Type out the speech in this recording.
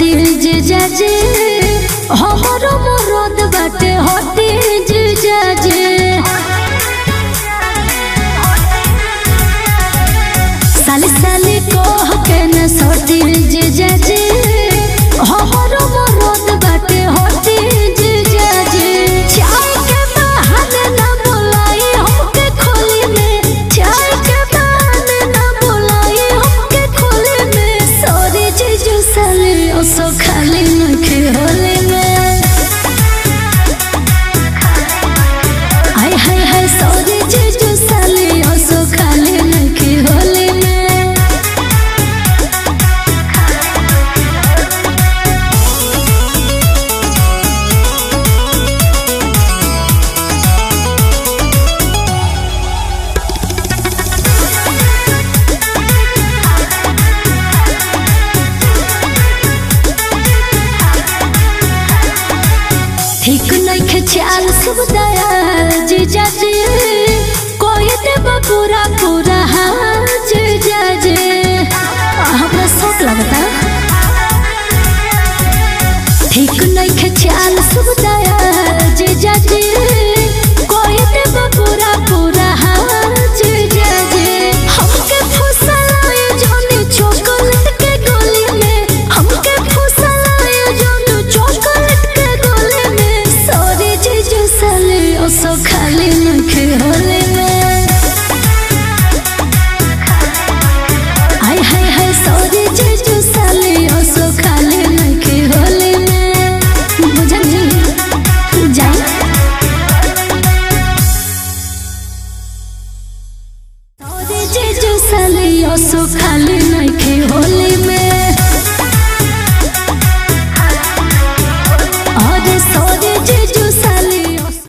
सटीज जाजे हमरो मरद बाटे हटीज जाजे साली साली कह के न सटीज जाजे हमरो मरद बाटे हटीज जाजे चाय के बहाने न बोलाई हमके खोली में चाय के बहाने न बोलाई हमके खोली में सॉरी जीजू साली ओसो खाली नखे होली में हाय हाय हाय सॉरी जीजू साली ओसो खाली नखे होली में ठीक नइखे चाल सब दयाल जीजा जी कोई देब पूरा पूरा हाल जीजा जी हमरा शौक लगता ठीक नइखे चाल सब दयाल जीजा जी कोई देब पूरा पूरा हाल जीजा जी हमके फुसलाए जोनी चॉकलेट के गोली में हमके फुसलाए जोनी चॉकलेट के गोली में सॉरी जीजू साले ओसो खाली नखे होले में हाय हाय हाय सॉरी जीजू साले ओसो खाली नखे होले में बुझनी जाई सॉरी जीजू साले ओसो खाली नखे